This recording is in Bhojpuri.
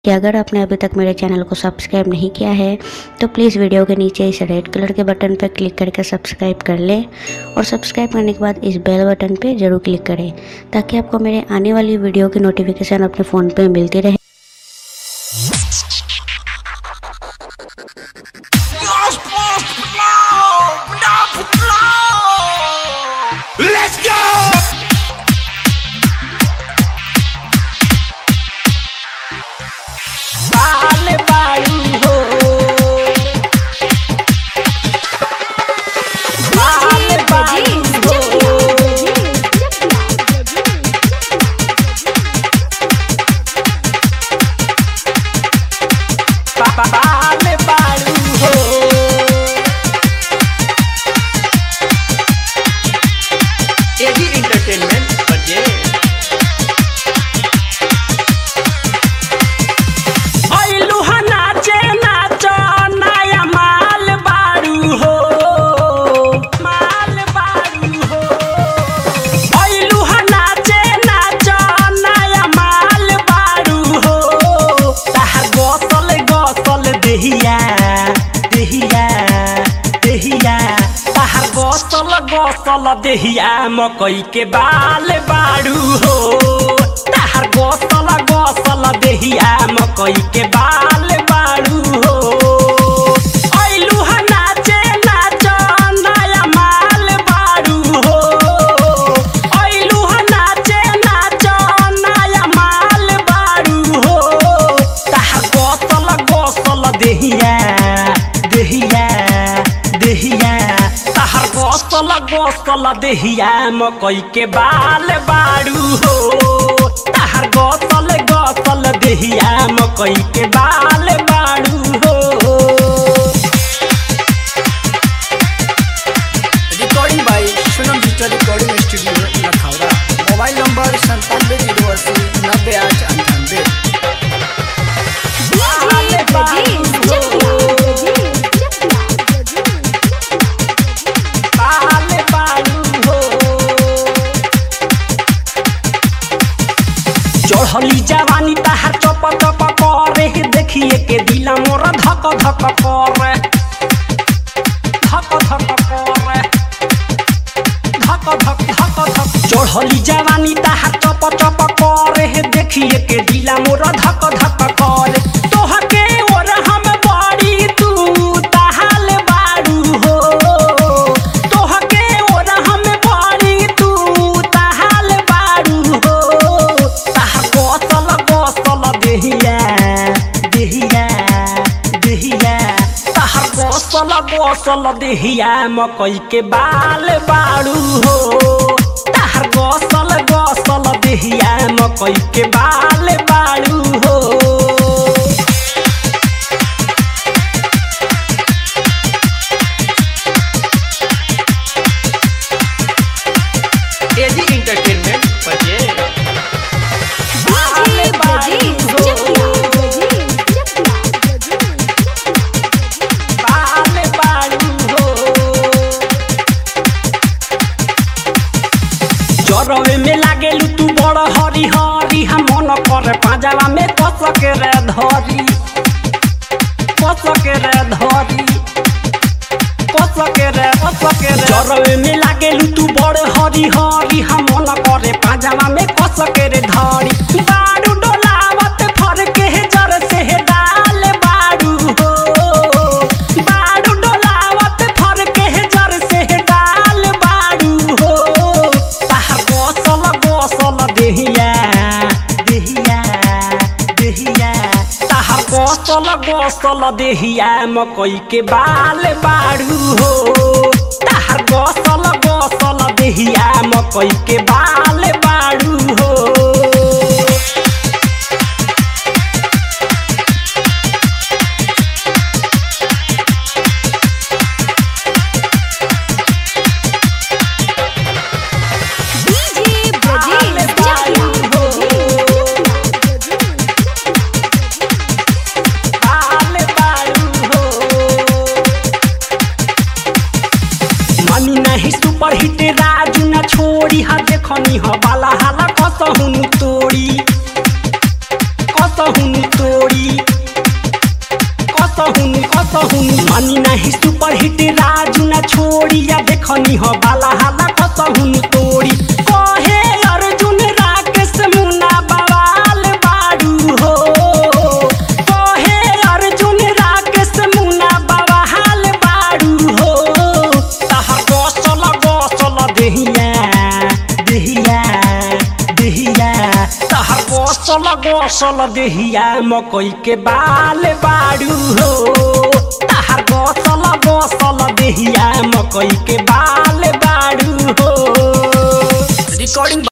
कि अगर आपने अभी तक मेरे चैनल को सब्सक्राइब नहीं किया है तो प्लीज़ वीडियो के नीचे इस रेड कलर के बटन पर क्लिक करके सब्सक्राइब कर लें और सब्सक्राइब करने के बाद इस बेल बटन पे ज़रूर क्लिक करें ताकि आपको मेरे आने वाली वीडियो की नोटिफिकेशन अपने फ़ोन पे मिलती रहे Let's go! बाल बाड़ू हो बाल बाड़ू हो बा- बाल बाड़ू हो एजी एंटरटेनमेंट बजे ऐलू ह नाचे नाच नया माल बाड़ू हो माल बाड़ू हो ऐलू ह नाचे नाच नया माल बाड़ू हो ताहा गसल गसल देहिया देहिया देहिया ताहा गसल गसल देहिया मकई के बाल बाड़ू हो ताहार गसल गसल देहिया मकई के बाल बाड़ू हो ऐलू ह नाचे नाच नया माल बाड़ू हो ऐलू ह नाचे नाच नया माल बाड़ू हो ताहार गसल गसल देहिया देहिया देहिया ताहार गसल गसल देहिया मकई के बाल बाड़ू हो ताहार गसल गसल देहिया मकई के बाल बाड़ू हो recording by Sunam digital recording studio Lakhaura mobile number संतानवे जीरो अस्सी नब्बे आठ अंठानवे बाल बाड़ू हो बाल बाड़ू हो चढ़ली जवानी ताहार चप चप करे देखिए के दिला मोर धक धक करे धक धक करे धक धक धक धक चढ़ली जवानी ताहार चप चप करे देखिए के दिला मोर धक धक करे तोहके और हम बड़ी तू ताहाल बाड़ू हो तोहके और हम बड़ी तू ताहाल बाड़ू हो ताहार गसल गसल देहिया देहिया देहिया ताहार गसल गसल देहिया मकई के बाल बाड़ू हो ताहार गसल गसल देहिया मकई के बाल बाड़ू हो एजी एंटरटेनमेंट बजे बाल बाड़ू हो बाल बाड़ू हो जरवे में लागेलू तू बड़ हरी हरी हम मन कर पाजावा में कस के रे धरी कस के रे धरी कस के रे कस के रे जरवे में लागेलू तू बड़ हरी हरी हम मन करे पाजावा में कस के रे धरी बाड़ू डोलावत फर के जर से डाल बाड़ू हो बाड़ू डोलावत फर के जर से डाल बाड़ू हो ताहार गसल गसल देहिया देहिया देहिया ताहार गसल गसल देहिया मकई के बाल बाड़ू हो ताहार गसल गसल देहिया मकई के बाल बाड़ू हो बाल बाड़ू हो बाल बाड़ू हो मनी नहीं सुपर हिट राजू न छोड़ी हा देखनी ह बाला हाला कसहुन तोड़ी कसहुन तोड़ी कसहुन मानी नाही सुपर हिट राजू ना छोड़ी या देखनी हो बाला हाला कसहुन तोड़ी कहे अर्जुन राकेश मुना बवाल बाड़ू हो कहे अर्जुन राकेश मुना बवाल बाड़ू हो तहर गसल गसल देहिया देहिया देहिया तहर गसल गसल देहिया मकई के बाल बाड़ू हो तहर गसल गसल देहिया मकई के बाल